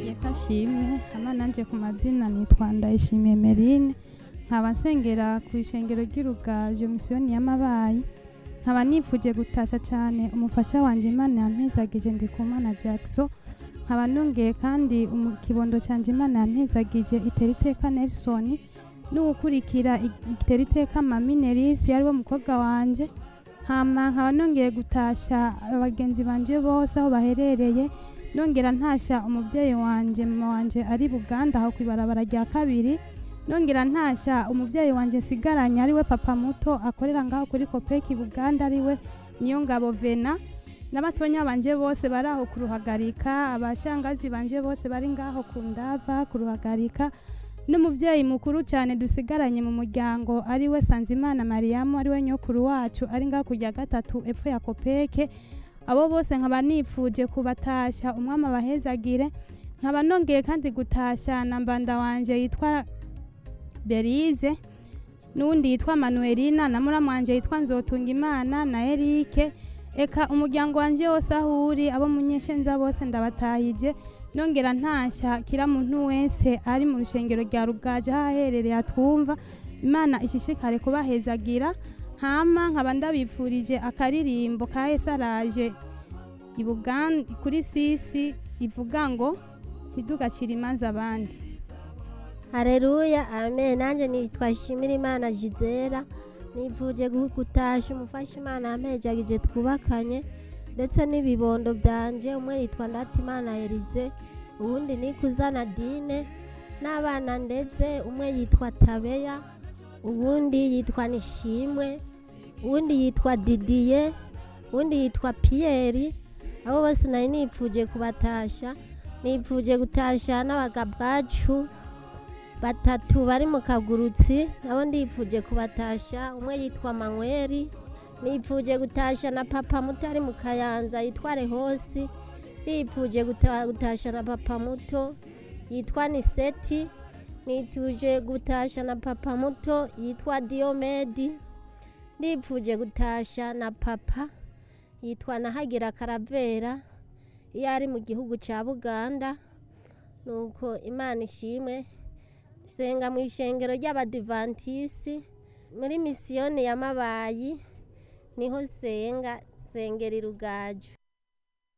Yesu ashimwe hama nanje ku mazina nitwa Ndayishimiye Merine nkaba nsengera ku ishengero ry'Irugajo misiyoni y'amabayi nkaba nifuje gutasha cyane umufasha wanje Imana yampezagije Ndikumana Jackson nkaba nongeye kandi umu- ikibondo canje Imana yampezagije Iteriteka Nelson n'uwukurikira I- Iteriteka Mami Nerisi ariwe mukobwa wanje hama nkaba nongeye gutasha abagenzi banje bose aho baherereye nongera ntasha umubyeyi wanje mama wanje ari buganda aho kwibarabara rya kabiri nongera ntasha umubyeyi wanje nsigaranye ariwe papa muto akorera ngaho kuri kopeki buganda ariwe niyo ngabo vena n'abatonya banje bose bari aho kuruhagarika abashangazi banje bose bari ngaho ku ndava kuruhagarika n'umubyeyi mukuru cyane dusigaranye mu muryango ariwe sanzimana mariyamu ariwe nyokuru wacu ari ngaho kurya gatatu epfo ya kopeke abo bose nkaba nifuje kubatasha umwami abahezagire nkaba nongeye kandi gutasha na mbanda wanje yitwa berize n'uwundi yitwa manuelina na muramu wanje yitwa nzotunga imana na erike eka umuryango wanje wose aho uri abo munyeshenza bose ndabatahije nongera ntasha kira muntu wese ari mu rushengero rya rugaje aho aherereye atwumva imana ishishikare kubahezagira hama nkaba ndabifurije akaririmbo ka Yesu araje i Bugan- kuri sisi ivuga ngo ntidugacire imanza abandi hareruya amen nanjye nitwa shimira imana gisera nifuje gu- gutasha umufasha imana yampejagije twubakanye ndetse n'ibibondo byanje umwe yitwa ndatimana erize uwundi ni kuzana dine n'abana ndetse umwe yitwa tabeya uwundi yitwa nishimwe uwundi yitwa didiye uwundi yitwa piyeri abo bose nari nipfuje kubatasha nipfuje gutasha n'abagabwacu batatu bari mu kagurutsi nabo ndipfuje kubatasha umwe yitwa manweri nipfuje gutasha na papa muto ari mu kayanza yitwa rehosi nipfuje guta- gutasha na papa muto yitwa niseti nipfuje gutasha na papa muto yitwa diomedi nipfuje gutasha na papa yitwa nahagira karavera iyo ari mu gihugu cya buganda nuko imana ishimwe senga mu ishengero ry'abadivantisi muri misiyoni y'amabayi niho senga sengera irugaju